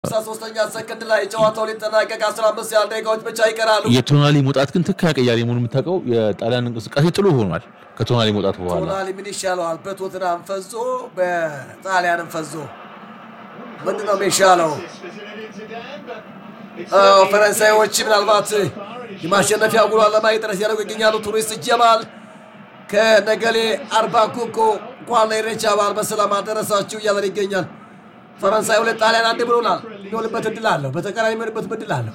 ሶስተኛ ሰከንድ ላይ ጨዋታው ሊጠናቀቅ 15 ያህል ደቂቃዎች ብቻ ይቀራሉ። የቶናሊ መውጣት ግን ትክክለኛ ቀያሪ መሆኑ የምታውቀው የጣሊያን እንቅስቃሴ ጥሩ ሆኗል። ከቶናሊ መውጣት በኋላ ቶናሊ ምን ይሻለዋል? በቶትናም ፈዞ በጣሊያንም ፈዞ ምንድን ነው የሚሻለው? አዎ፣ ፈረንሳዮች ምናልባት የማሸነፊያ ጉሏን ለማግኘት ጥረት ያደርጉ ይገኛሉ። ቱሪስት ጀማል ከነገሌ አርባ ኮኮ እንኳን ለኢሬቻ በዓል በሰላም አደረሳችሁ እያለን ይገኛል። ፈረንሳይ ሁለት ጣሊያን አንድ ብሎናል። የሚሆንበት እድል አለው። በተቃራኒ የሚሆንበት እድል አለው።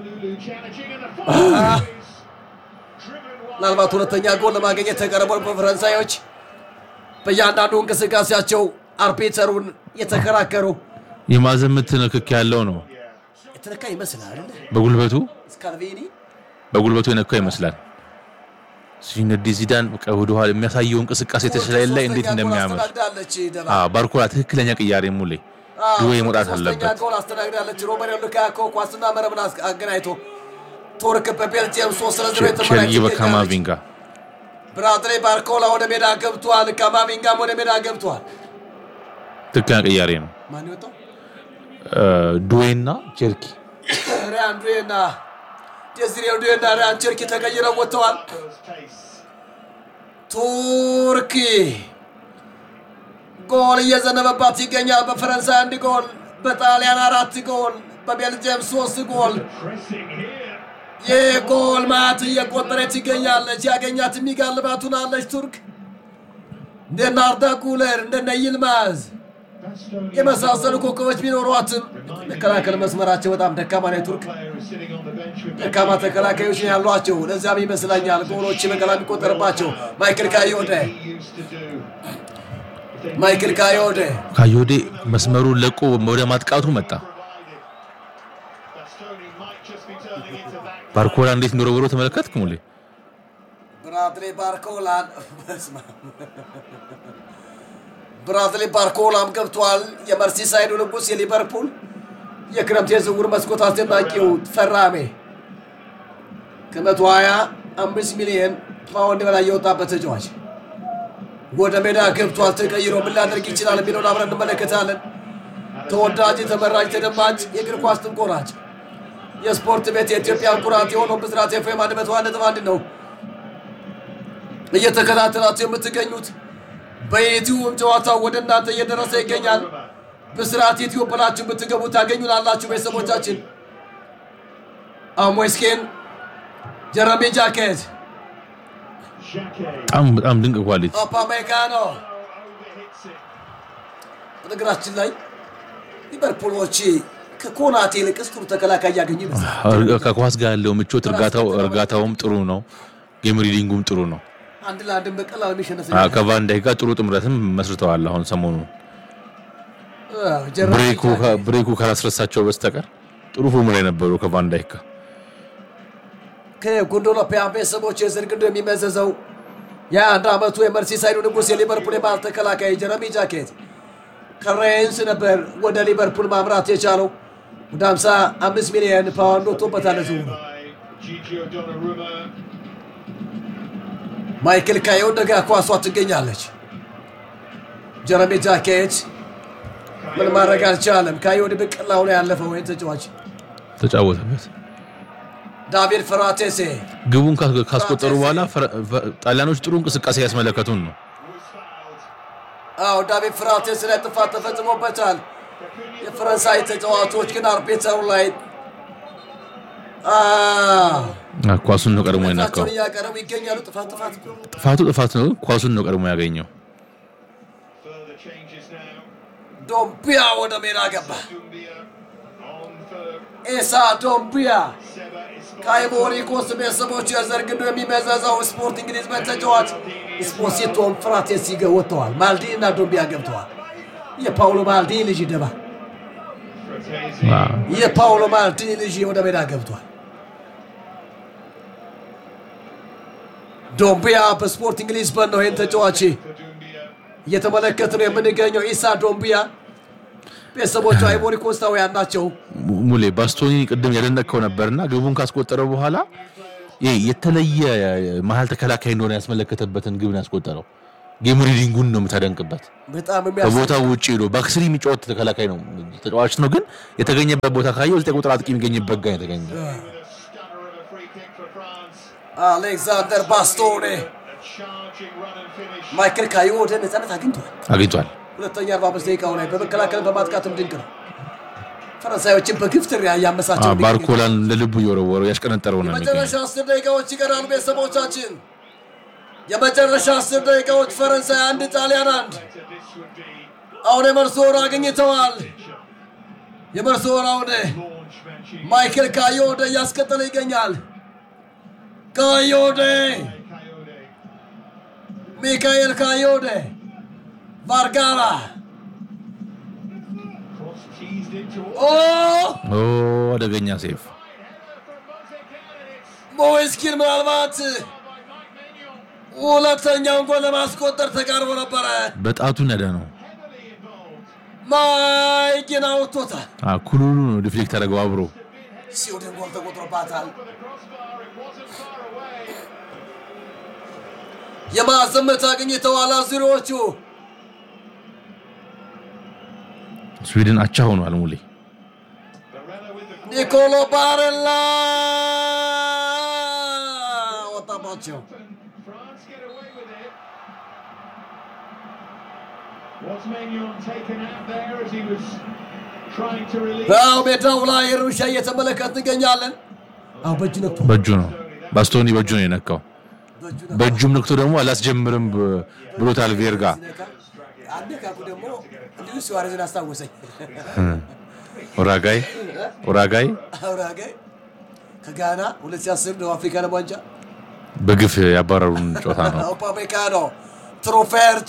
ምናልባት ሁለተኛ ጎል ለማግኘት ተቀረቡ ፈረንሳዮች በእያንዳንዱ እንቅስቃሴያቸው አርቢተሩን የተከራከሩ የማዕዘን ምት ንክክ ያለው ነው። የተነካ ይመስላል አይደል? በጉልበቱ ስካልቬኒ በጉልበቱ የነካው ይመስላል። ሲነዲ ዚዳን በቃ ወደኋላ የሚያሳየው እንቅስቃሴ ተሽላይ ላይ እንዴት እንደሚያምር አስተናግዳለች። ደባ አዎ፣ ባርኮላ ትክክለኛ ቅያሬ ሙሌ ድዌ መውጣት ሶስተኛ አለበት። ጎል አስተናግዳለች። ሮሜሪዮ ሉካኮ ኳስና መረብን አስ- አገናኝቶ ቱርክ በቤልጅየም ሶስት ለዜሮ ቸርጊ የተመራች ትገኛለች። በካማቪንጋ ብራድሌ ባርኮላ ወደ ሜዳ ገብቷል። ካማቪንጋም ወደ ሜዳ ገብቷል። ትክክለኛ ቅያሬ ነው። ማን ይወጣው? ድዌና ቸርኪ ሪያን ዱዌና ዴዚሬ ዱዌና ሪያን ቸርኪ ተቀይረው ወጥተዋል። ቱርክ ጎል እየዘነበባት ይገኛል። በፈረንሳይ አንድ ጎል፣ በጣሊያን አራት ጎል፣ በቤልጅየም ሶስት ጎል የጎል ማት እየቆጠረች ትገኛለች። ያገኛት የሚጋልባት ሆናለች። ቱርክ እንደነ አርዳ ጉለር እንደነ ይልማዝ የመሳሰሉ ኮከቦች ቢኖሯትም መከላከል መስመራቸው በጣም ደካማ ነው። ቱርክ ደካማ ተከላካዮች ነው ያሏቸው። ለዚያም ይመስለኛል ጎሎች በቀላ የሚቆጠርባቸው። ማይክል ካዮደ ማይክል ካዮደ ካዮዴ መስመሩን ለቆ ወደ ማጥቃቱ መጣ። ባርኮላ እንዴት እንደወረወረው ተመለከትክ ሙሌ? ብራድሌ ባርኮላን በስመ አብ። ብራድሌ ባርኮላም ገብቷል። የመርሲሳይዱ ንጉሥ የሊቨርፑል የክረምት የዝውውር መስኮት አስደናቂው ፈራሜ ከመቶ ሀያ አምስት ሚሊዮን ፓውንድ በላይ የወጣበት ተጫዋች ወደ ሜዳ ገብቷል። ተቀይሮ ምን ሊያደርግ ይችላል የሚለውን አብረን እንመለከታለን። ተወዳጅ፣ ተመራጭ፣ ተደማጭ የእግር ኳስ ትንቆራጭ የስፖርት ቤት የኢትዮጵያ ኩራት የሆነው ብስራት ኤፍኤም አንድ መቶ አንድ ነጥብ አንድ ነው እየተከታተላችሁ የምትገኙት በዩቲዩብ ጨዋታው ወደ እናንተ እየደረሰ ይገኛል። ብስራት ዩቲዩብ ብላችሁ ብትገቡ ታገኙናላችሁ። ቤተሰቦቻችን አሞስኬን ጀረሚ ጃኬት በጣም በጣም ድንቅ ኳሊቲ ኦፓሜካኖ በነገራችን ላይ ሊቨርፑሎች ከኮናቴ ይልቅስ ጥሩ ተከላካይ እያገኙ ይመስላል። ከኳስ ጋር ያለው ምቾት እርጋታው እርጋታውም ጥሩ ነው። ጌም ሪዲንጉም ጥሩ ነው። አንድ ለአንድም በቀላሉ የሚሸነፍ አዎ፣ ከቫን ዳይክ ጋር ጥሩ ጥምረትም መስርተዋል። አሁን ሰሞኑ ብሬኩ ብሬኩ ካላስረሳቸው በስተቀር ጥሩ ፎርም ላይ ነበሩ ከቫን ዳይክ ጋር። ከጉንዶሎፒያን ቤተሰቦች የዘር ግንዱ የሚመዘዘው የአንድ ዓመቱ የመርሲሳይዱ ንጉሥ የሊቨርፑል የመሃል ተከላካይ ጀረሚ ጃኬት ከሬንስ ነበር ወደ ሊቨርፑል ማምራት የቻለው ወደ 55 ሚሊዮን ፓውንድ ወጥቶበታል። ዝውውሩ ማይክል ካዮደ ጋር ኳሷ ትገኛለች። ጀረሚ ጃኬት ምን ማድረግ አልቻለም። ካዮደ በቀላሉ ነው ያለፈው ይህን ተጫዋች ተጫወተበት። ዳቪድ ፍራቴሴ ግቡን ካስ- ካስቆጠሩ በኋላ ፈረ- ፈ- ጣሊያኖች ጥሩ እንቅስቃሴ ያስመለከቱን ነው። አዎ ዳቪድ ፍራቴስ ላይ ጥፋት ተፈጽሞበታል። የፈረንሳይ ተጫዋቾች ግን አርቢትሩ ላይ አዎ፣ አ፣ ኳሱን ነው ቀድሞ የነካው። ፊታቸውን እያቀረቡ ይገኛሉ። ጥፋት ጥፋት ጥፋቱ ጥፋት ነው፣ ኳሱን ነው ቀድሞ ያገኘው። ዶምቢያ ወደ ሜዳ ገባ። ኤሳ ዶምቢያ ከአይቮሪ ኮስት ቤተሰቦቹ የዘር ግንዱ የሚመዘዘው ስፖርት እንግሊዝ በተጫዋች ስፖሲቶም ፍራቴስ ይገ ወጥተዋል። ማልዲ እና ዶምቢያ ገብተዋል። የፓውሎ ማልዲ ልጅ ደባ አዎ። የፓውሎ ማልዲኒ ልጅ ወደ ሜዳ ገብቷል። ዶምቢያ በስፖርቲንግ ሊዝበን ነው ይህን ተጫዋች እየተመለከት ነው የምንገኘው። ኢሳ ዶምቢያ ቤተሰቦቹ አይቮሪ ኮስታውያን ናቸው። mu- ሙሌ ባስቶኒ ቅድም ያደነቅከው ነበርና ግቡን ካስቆጠረ በኋላ ይሄ የተለየ መሀል ተከላካይ እንደሆነ ያስመለከተበትን ግብ ነው ያስቆጠረው። ጌም ሪዲንጉን ነው የምታደንቅበት። በጣም የሚያስ ከቦታው ውጭ ሄዶ ባክስሪ የሚጫወት ተከላካይ ነው ተጫዋች ነው፣ ግን የተገኘበት ቦታ ካየው ዘጠኝ ቁጥር አጥቂ የሚገኝበት ጋር የተገኘ Stunner of a free kick for France. አሌክዛንደር ባስቶኔ A charging run and finish. ማይክል ካዮ ወደ ነፃነት አግኝቷል። አግኝቷል። ሁለተኛ 45 ደቂቃው ላይ በመከላከል በማጥቃትም ድንቅ ነው። ፈረንሳዮችን በግፍ ትሪያ እያመሳቸው አዎ፣ ባርኮላን እንደ ልቡ እየወረወረው ያሽቀነጠረው ነው የሚገኘው። የመጨረሻ አስር ደቂቃዎች ይቀራሉ። ቤተሰቦቻችን የመጨረሻ አስር ደቂቃዎች ፈረንሳይ አንድ ጣሊያን አንድ። This would be አሁን የመርሶ ወር አግኝተዋል። የመርሶ ወር አሁን launch Mancini. ማይክል ካዮደ እያስቀጠለ ይገኛል። ካዮደ Coyote. ሚካኤል ካዮደ ቫርጋራ Cross teased it towards ኦ ኦ አደገኛ ሴፍ ሞይስኪን ምናልባት ሁለተኛውን ጎል ለማስቆጠር ተቃርቦ ነበረ። በጣቱን ያደ ነው። ማይኪን አውጥቶታል። ኩሉሉ ነው ዲፍሌክት ያደረገው አብሮ ሲውድን ጎል ተቆጥሮባታል። የማዕዘን ምት አግኝተዋል አዙሪዎቹ። ስዊድን አቻ ሆኗል። ሙሌ Barella with the ኒኮሎ ባሬላ ወጣባቸው። France get away with it. Was Maignan taken out there as he was trying to release? በው ሜዳው ላይ ሩሻ እየተመለከት እንገኛለን። አሁ በእጁ ነክቶ በእጁ ነው ባስቶኒ በእጁ ነው የነካው። በእጁ ነክቶ በእጁም ነክቶ ደግሞ አላስጀምርም ብ- ብሎታል ቬርጋ። ሲነካ አነካኩ ደግሞ እንዲሁ ሱዋሬዝን አስታወሰኝ። ኡራጋይ ኡራጋይ አውራጌ ከጋና 2010 ደቡብ አፍሪካ ለም ዋንጫ በግፍ ያባረሩን ጨዋታ ነው። ኦፓሜካኖ ትሩፌርት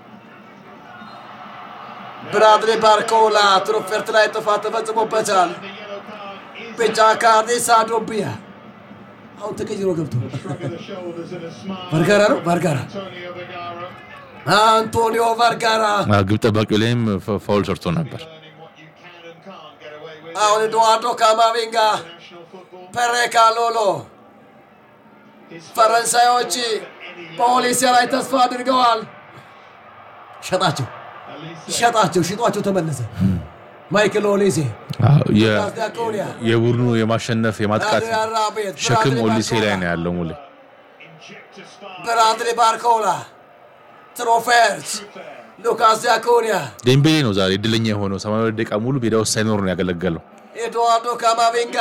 ብራድሊ ባርኮላ ትሩፌርት ላይ ጥፋት ተፈጽሞበታል። The yellow card is ቢጫ ካርድ ሳዶቢያ አሁን ተቀይሮ ገብቶ shrug of the shoulders and a smile. ቫርጋራ ነው ቫርጋራ Antonio Vergara አንቶኒዮ ቫርጋራ አ፣ ግብ ጠባቂው ላይም ፈ- ፋውል ሰርቶ ነበር። learning what you can and can't get away with. አሁን ኤድዋርዶ ካማቪንጋ National football. ፔሬካ ሎሎ His ፈረንሳዮች በኦሊሴ ላይ ተስፋ አድርገዋል። ሸጣቸው Elise ሸጣቸው ሽጧቸው ተመለሰ። ማይክል ኦሊሴ አ፣ የ- ዳኮኒያ የቡድኑ የማሸነፍ የማጥቃት አድሪያን ራቤት ሸክም ብራድሊ ኦሊሴ ላይ ባርኮላ ነው ያለው። ሙሌ inject a spark. ብራድሊ ባርኮላ ትሮፌርት ሉካስ ዲያኮኒያ ዴምቤሌ ነው ዛሬ እድለኛ የሆነው 82 ደቂቃ ሙሉ ሜዳ ውስጥ ሳይኖር ነው ያገለገለው። ኤድዋርዶ ካማቪንጋ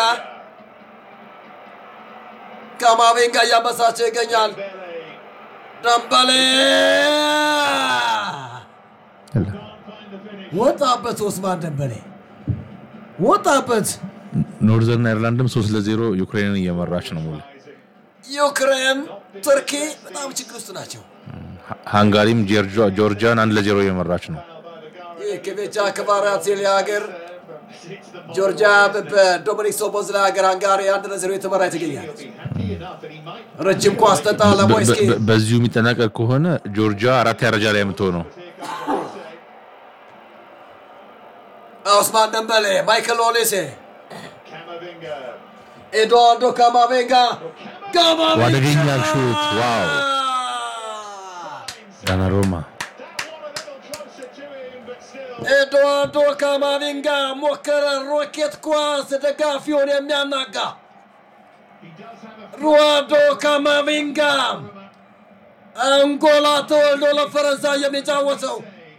ካማቪንጋ እያመሳቸው ይገኛል። Bele ደምበሌ can't find the finish. ወጣበት። ኦስማን ደምበሌ ወጣበት። ኖርዘርን አይርላንድም 3 ለ0 ዩክሬንን እየመራች ነው። ሙሌ ዩክሬን፣ ቱርኪ በጣም ችግር ውስጥ ናቸው። ሃ- ሃንጋሪም ጆርጂያ- ጆርጂያን 1 ለ0 እየመራች ነው። ይህ ከቤቻ ክባራት ሀገር ጆርጂያ በዶሚኒክ ሶቦዝላ ሀገር ሃንጋሪ አንድ ለዜሮ የተመራ ትገኛል። Happy enough that he might ረጅም ኳስ ተጣ በ- ለሞይስኪ በ- በዚሁ የሚጠናቀቅ ከሆነ ጆርጂያ አራት ደረጃ ላይ የምትሆነው ኦስማን ደምበሌ፣ ማይክል ኦሊሴ፣ Camavinga. ኤድዋርዶ ካማቬንጋ ካማቬንጋ አደገኛ ሹት! ዋው! ዳናሮማ That one a little closer to him, but still. ኤድዋርዶ ካማቪንጋ ሞከረ። ሮኬት ኳስ ደጋፊውን የሚያናጋ He does have a ሩዋንዶ ካማቪንጋ አንጎላ ተወልዶ ለፈረንሳይ የሚጫወተው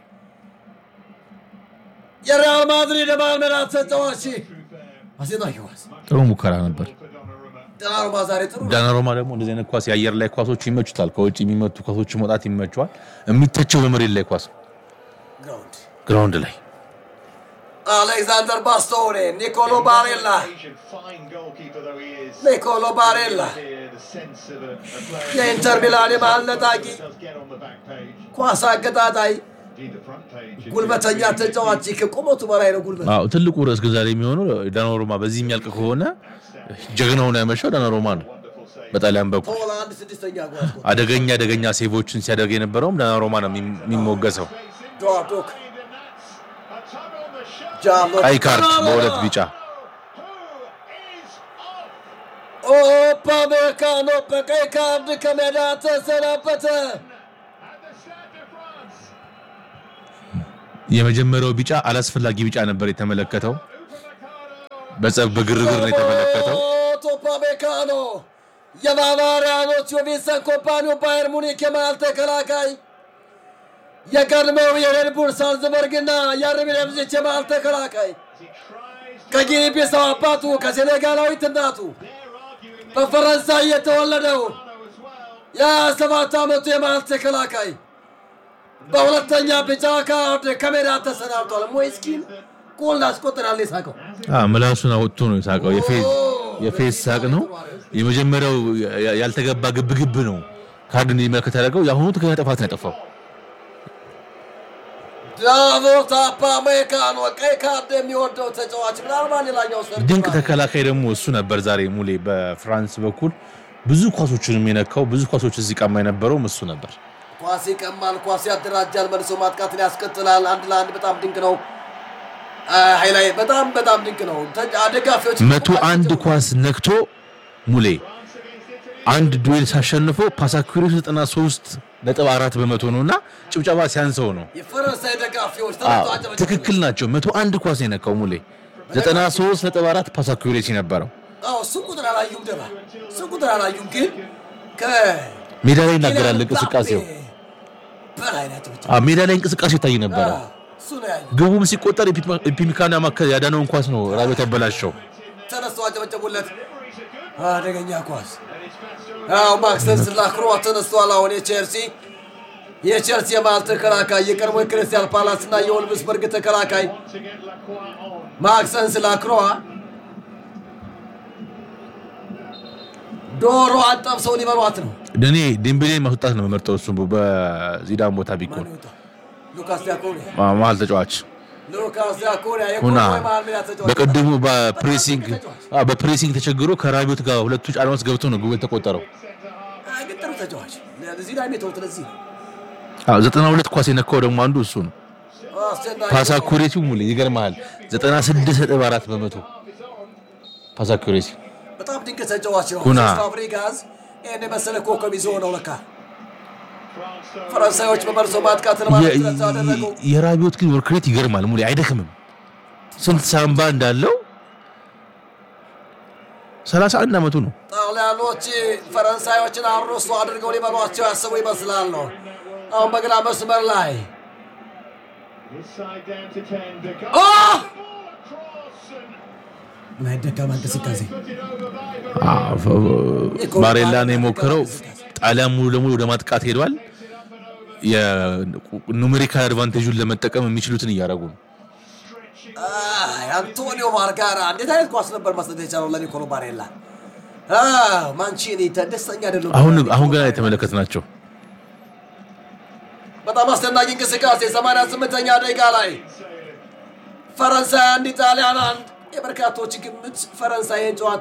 የሪያል ማድሪድ የመሃል ሜዳ ተጫዋች አስደናቂ ኳስ። ጥሩ ሙከራ ነበር። for Donnarumma. ዶናሩማ ዛሬ ጥሩ ነው። ዳናሮማ ደግሞ እንደዚህ አይነት ኳስ የአየር ላይ ኳሶች ይመቹታል። ከውጭ የሚመቱ ኳሶች መውጣት ይመቸዋል። የሚተቸው በመሬት ላይ ኳስ ግራውንድ ግራውንድ ላይ አሌክዛንደር ባስቶኔ፣ ኒኮሎ ባሬላ፣ Asian fine goalkeeper though he is. ኒኮሎ ባሬላ Here, the sense of a, a player የኢንተር ሚላን የመሃል ነጣቂ does get on the back page. ኳስ አገጣጣይ Indeed, the front page. ጉልበተኛ ተጫዋች ከቁመቱ በላይ ነው ጉልበት አዎ፣ ትልቁ ርዕስ ግን ዛሬ የሚሆነው ዳናሮማ በዚህ የሚያልቅ ከሆነ ጀግናውን ያመሻው ዳናሮማ ነው። Wonderful save. በጣሊያን በኩል ፖላንድ ስድስተኛ ጓዝ አደገኛ አደገኛ ሴቮችን ሲያደርግ የነበረውም ዳናሮማ ነው የሚ- የሚሞገሰው። ዶዶክ And a tug on the shirt. ጃሎ ቀይ ካርድ በሁለት ቢጫ Who is off? ኦፓሜካኖ በቀይ ካርድ ከሜዳ ተሰናበተ። And the Stade de የመጀመሪያው ቢጫ አላስፈላጊ ቢጫ ነበር የተመለከተው። በጸብ በግርግር ነው የተመለከተው። ቶፓሜካኖ የባቫሪያኖቹ ቪንሰንት ኮምፓኒው ባየር ሙኒክ የመሃል ተከላካይ የቀድሞው የሬድቡል ሳልዝበርግና የአርቢ ላይፕዚግ የመሃል ተከላካይ ከጊኒ ቢሳው አባቱ ከሴኔጋላዊት እናቱ በፈረንሳይ የተወለደው የሰባት ዓመቱ የመሃል ተከላካይ በሁለተኛ ቢጫ ካርድ ከሜዳ ተሰናብቷል። ሞይስኪን ጎል አስቆጥራል። የሳቀው አዎ፣ ምላሱን አውጥቶ ነው የሳቀው። የፌዝ የፌዝ ሳቅ ነው። የመጀመሪያው ያ- ያልተገባ ግብግብ ነው ካርድ እንዲመለከት ያደረገው። የአሁኑ ትክክለኛ ጥፋት ነው ያጠፋው። ዳቮት አፓሜካኖ ቀይ ካርድ የሚወደው ተጫዋች ምናልባት ሌላኛው ሰርቶ ድንቅ ተከላካይ ደግሞ እሱ ነበር። ዛሬ ሙሌ በፍራንስ በኩል ብዙ ኳሶችንም የነካው ብዙ ኳሶች እዚህ ቀማ የነበረውም እሱ ነበር። ኳስ ይቀማል፣ ኳስ ያደራጃል፣ መልሶ ማጥቃትን ያስከትላል። አንድ ለአንድ በጣም ድንቅ ነው። ሀይላይ በጣም በጣም ድንቅ ነው። ተ- ደጋፊዎች መቶ አንድ ኳስ ነክቶ ሙሌ አንድ ዱዌል ሳሸንፎ ፓሳኩሪስ 93 ነጥብ አራት በመቶ ነው እና ጭብጨባ ሲያንሰው ነው። የፈረንሳይ ደጋፊዎች አዎ፣ ተነስተው አጨበጨቡ። ትክክል ናቸው። መቶ አንድ ኳስ ነው የነካው ሙሌ 93 ነጥብ አራት ፓሳኩሪስ ነበረው። አዎ እሱን ቁጥር አላዩም ደባ እሱን ቁጥር አላዩም፣ ግን ሜዳ ላይ ይናገራል እንቅስቃሴው። በላይ ነው ያጨበጨቡት። አዎ፣ ሜዳ ላይ እንቅስቃሴው ይታይ ነበረ። አዎ፣ እሱ ነው ያዩ። ግቡም ሲቆጠር ኢፒሚካና ማከል ያዳነውን ኳስ ነው ራቤት ያበላሸው። ተነስተው አጨበጨቡለት። አደገኛ ኳስ። አዎ ማክሰንስ ላክሮ ተነስተዋል። አሁን የቼልሲ የቼልሲ የመሃል ተከላካይ የቀድሞ የክርስቲያን ፓላስ እና የወልቭስበርግ ተከላካይ to get Lacroix on. ማክሰንስ ላክሮዋ ዶሮ አጠብሰው ሊበሏት ነው። እኔ ዴምቤሌ ማስወጣት ነው የምመርጠው። እሱ በዚዳን ቦታ ቢኮን ማን ይወጣ? ሉካስ ዲያኮኒያ መሀል ተጫዋች ሉካስ ዲያኮኒያ ሁና የኮንጎ የመሃል ሜዳ ተጫዋች በቀድሞ በፕሬሲንግ አዎ፣ በፕሬሲንግ ተቸግሮ ከራቢዮት ጋር ሁለቱ ጫና ውስጥ ገብቶ ነው ግብ የተቆጠረው። አይ፣ ግን ጥሩ ተጫዋች ለዚህ ላይ የተውት ለዚህ ነው አዎ፣ ዘጠና ሁለት ኳስ የነካው ደግሞ አንዱ እሱ ነው። አስደናቂ ፓስ አኩሬሲ ሙሉ ይገርምሃል፣ ዘጠና ስድስት ነጥብ አራት በመቶ ፓስ አኩሬሲ በጣም ድንቅ ተጫዋች ነው። ኩና። ሴስ ፋብሪጋዝ ይህን የመሰለ ኮከብ ይዞ ነው ለካ ፈረንሳዮች በመልሶ ማጥቃት ለማለት ጥረት አደረጉ። የራቢዮት ግን ወርክሬት ይገርማል። ሙሉ አይደክምም። ስንት ሳምባ እንዳለው 31 ዓመቱ ነው። ጣሊያኖች ፈረንሳዮችን አሮሶ አድርገው ሊበሏቸው ያሰቡ ይመስላል ነው። አሁን በግራ መስመር ላይ This side down to 10. De ኦ! cross and ምን አይነት ደካማ እንቅስቃሴ put it over by ባሬላ ነው የሞከረው። ጣሊያን ሙሉ ለሙሉ ወደ ማጥቃት ሄዷል። የኑሜሪካል አድቫንቴጁን ለመጠቀም የሚችሉትን እያደረጉ ነው። አይ፣ አንቶኒዮ ማርጋራ እንዴት አይነት ኳስ ነበር መስጠት የቻለው ለኒኮሎ ባሬላ። አዎ፣ ማንቺኒ ደስተኛ አይደለም። አሁን አሁን ገና የተመለከት ናቸው። በጣም አስደናቂ እንቅስቃሴ 88ኛ ደቂቃ ላይ ፈረንሳይ አንድ ጣሊያን አንድ። የበርካቶች ግምት ፈረንሳይን ጨዋታ